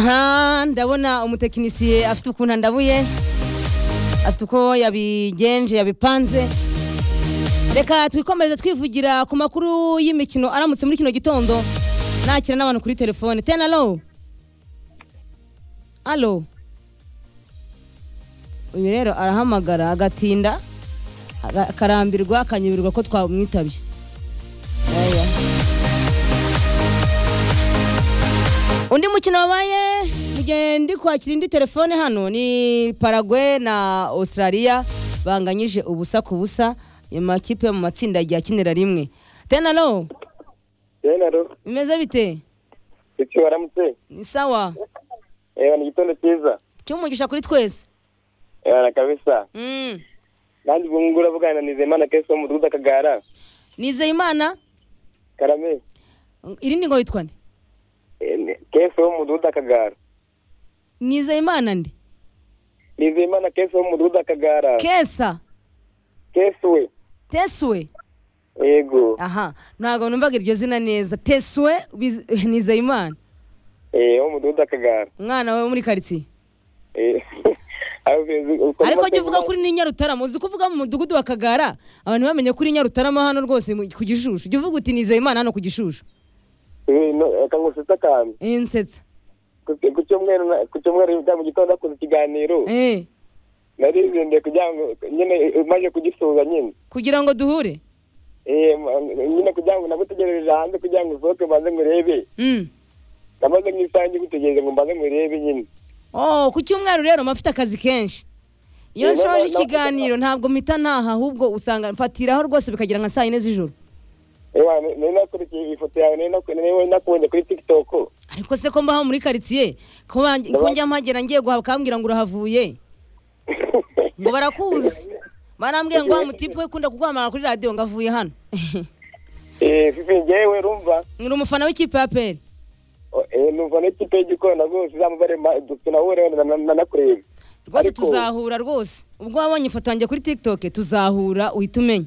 aha ndabona umutekinisiye afite ukuntu andabuye afite uko yabigenje yabipanze reka twikomeze twivugira ku makuru y'imikino aramutse muri kino gitondo nakira n'abantu kuri telefone tena alo alo uyu rero arahamagara agatinda aga- akarambirwa akanyeberwa ko twamwitabye Aya. undi mukino wabaye mugihe ndi kwakira indi telefone hano ni paragwe na australia banganyije ubusa ku busa ayo makipe yo mu matsinda agiye akinira rimwe tena alo Yena ro, bimeze bite iki waramutse? ni sawa Ewa ni gitondo cyiza. cyumugisha kuri twese Ewa na kabisa. Mm. Nanjye ubu ngubu uravugana na Nizeyimana Kesu wo mu mudugudu Akagara. nizeyimana Karame. irindi ngo yitwa nde Eh, ni- Kesu wo mu mudugudu Akagara. nizeyimana nde Nizeyimana Kesu wo mu mudugudu Akagara. kesa Kesu we. tesuwe Yego. aha ntabwo numvaga iryo zina neza tesuwe Biz- nizeyimana Eh, wo mu mudugudu Akagara. umwana we wo muri karitsiye Eh. Aho uzi- uko- ariko jya uvuga kuri ni nyarutarama uzi ko uvuga mu mudugudu wa kagara abantu bamenye kuri nyarutarama hano rwose mu- ku gishushu jya uvuga uti nizeyimana hano ku gishushu Eh, no, akangusetsa akantu. Eh, nsetsa Ku- Ku cyumweru na- ku cyumweru bya mu gitondo hakoze ikiganiro. Eh, Narizinduye kugira ngo nyine eh, maze kugisoza nyine. kugira ngo duhure Eh, ma- nyine kugira ngo nagutegerereje hanze kugira ngo usohoke maze ngurebe Mm. namaze nk'isaha gutegereza ngo mbanze ngurebe nyine oh ku cyumweru rero mba afite akazi kenshi iyo Eh, nshoje na- na- ikiganiro ntabwo mpita ntaha ahubwo usanga mfatiraho rwose bikagira nka saa yine z'ijoro ewa n- nari nakurikiye ifoto yawe nari naku- nari nakubonye kuri tiktok ariko se ko mbaho muri karitsiye ko bange- ko njya mpagera ngiye guhabwambwira ngo urahavuye ngo barakuzi barambwira ngo wa mutipe we ukunda kuguhamagara kuri radiyo ngo avuye hano Eh, fifi ngewe rumva ni umufana w'ikipe ya peri o- eh, numva n'ikipe y'igikona rwose izamubare ma- tunahure na- na- na- nakureba rwose Ariko- tuzahura rwose ubwo wabonye ifoto yanjye kuri tiktok tuzahura uhita umenya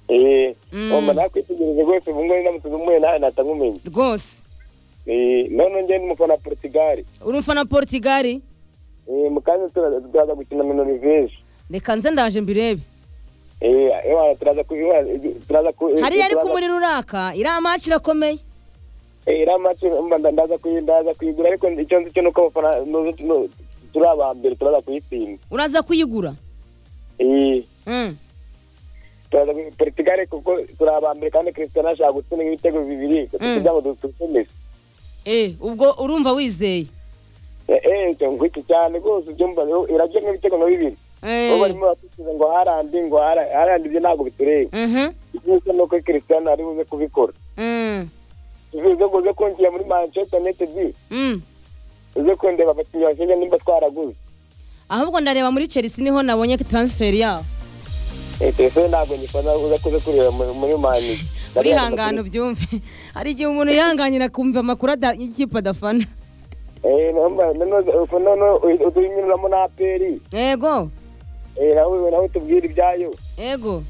Eh, Mm. umva nakwitegereje rwose ubu ngubu ndamutse umuye nawe natangumenye rwose Eh, none ngewe n'umufana wa portugal uri umufana wa portugali Eh, mu kanya tura- turaza gukina minoriveje reka nze ndaje mbirebe turaza ku ewa, turaza ku hariya ariko turaza- muri ruraka iriya maci irakomeye Eh, iriya match mba nda- ndaza kuyi- ndaza kuyigura ariko icyo nzi cyo ni uko abafana- nuzi- nu- turi aba mbere turaza kuyitsinda uraza kuyigura Eh, Mm. turaza kuyi- Portugal kuko turi aba mbere kandi Cristiano ashaka gutsinda ibitego bibiri kugira ngo dutsinde Messi. Eh, ubwo urumva wizeye Eh, eh, icyo ngo iki cyane rwose ibyo mba irajya nk'ibitego nka bibiri Eh, bo barimo batsinda ngo harandi ngo Haaland- Haaland ibyo ntabwo bitureba mhm, ikibazo ni uko Cristiano ari buze kubikora mm, bivuze ngo uze kungira muri Manchester United mm. uze kundeba abakinnyi bashyashya nimba twaraguze ahubwo ndareba muri chelsea niho nabonye transfer yawo Eh, telefone ntabwo nyifana uza kuza kureba muri muri mani urihangana ubyumve hari igihe umuntu yihanganira kumva amakuru ada- y'ikipe adafana utuyinyuramo na aperi yego Eh, nawe nawe tubwire ibyayo yego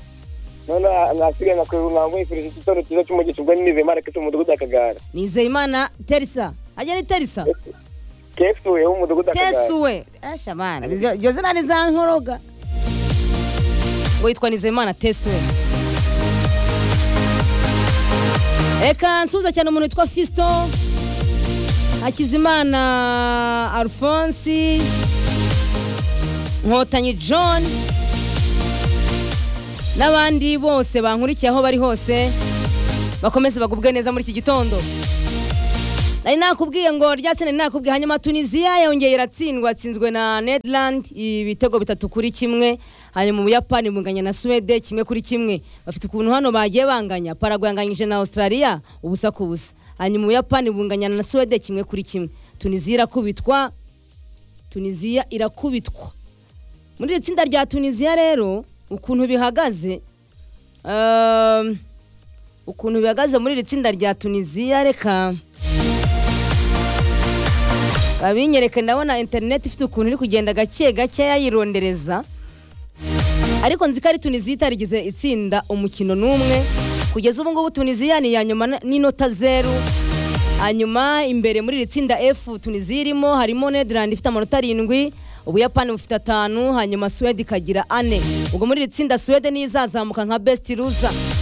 none nkasigaye nkakwereka nkamwifurije igitondo cyiza cy'umugisha ubwo nize marake cyo mu mudugudu akagara nizeyimana terisa ajya ni terisa kesuye wo mu mudugudu akagara tesuwe eshamana iryo zina ni za nkoroga ngo yitwa nizeyimana tesuwe reka nsuhuza cyane umuntu witwa fisto hakizimana alphonse nkotanyi john n'abandi bose bankurikiye aho bari hose bakomeze bagubwe neza muri iki gitondo nari nakubwiye ngo rya sene nakubwiye hanyuma tunisiya yongeye iratsindwa yatsinzwe na netherland ibitego bitatu kuri kimwe hanyuma ubuyapani bunganya na suwede kimwe kuri kimwe bafite ukuntu hano bagiye banganya paragu yanganyije na australia ubusa ku busa hanyuma ubuyapani bunganya na suwede kimwe kuri kimwe tunisiya irakubitwa tunisiya irakubitwa muri iri tsinda rya tunisiya rero ukuntu bihagaze ehm, ukuntu bihagaze muri iri tsinda rya tunisiya reka babinyereka ndabona interineti ifite ukuntu iri kugenda gake gake yayirondereza ariko nzi ko ari tunisiya itarigize itsinda umukino n'umwe kugeza ubu ngubu tunisiya ni iya nyuma n'inota zeru hanyuma imbere muri iri tsinda F Tunisia irimo harimo Netherland ifite amanota arindwi ubuyapani bufite atanu hanyuma Suwede ikagira ane ubwo muri iri tsinda Suwede niyo izazamuka nka best loser